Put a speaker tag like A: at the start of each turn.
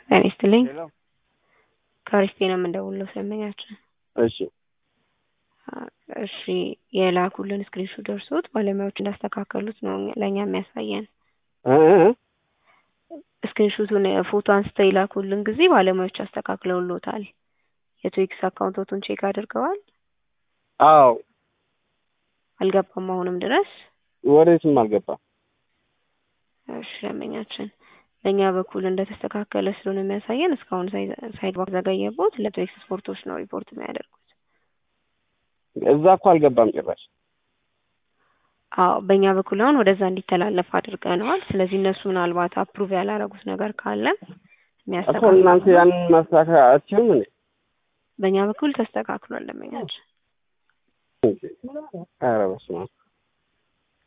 A: ጤና ይስጥልኝ
B: ሄሎ
A: ከአሪፍ ነው የምንደውለው ስለመኛችን
B: እሺ
A: እሺ የላኩልን ስክሪንሾት ደርሶት ባለሙያዎች እንዳስተካከሉት ነው ለእኛ የሚያሳየን
B: እ እ
A: ስክሪንሾቱን ፎቶ አንስተው የላኩልን ጊዜ ባለሙያዎች አስተካክለውሎታል የትዊክስ አካውንቶቱን ቼክ አድርገዋል
B: አዎ
A: አልገባም አሁንም ድረስ
B: ወዴትም አልገባም
A: እሺ ለመኛችን በእኛ በኩል እንደተስተካከለ ስለሆነ የሚያሳየን እስካሁን ሳይግባ ዘገየቦት ለትዊክስ ስፖርቶች ነው ሪፖርት የሚያደርጉት
B: እዛ እኮ አልገባም ጭራሽ
A: አዎ በእኛ በኩል አሁን ወደዛ እንዲተላለፍ አድርገነዋል ስለዚህ እነሱ ምናልባት አፕሩቭ ያላረጉት ነገር ካለ
B: እኮ
A: የሚያስተካክሉ
B: እናንተ ያንን ማስተካከል አትችሉም እንዴ
A: በእኛ በኩል ተስተካክሏል ለመኛችን
B: ኧረ በስመ አብ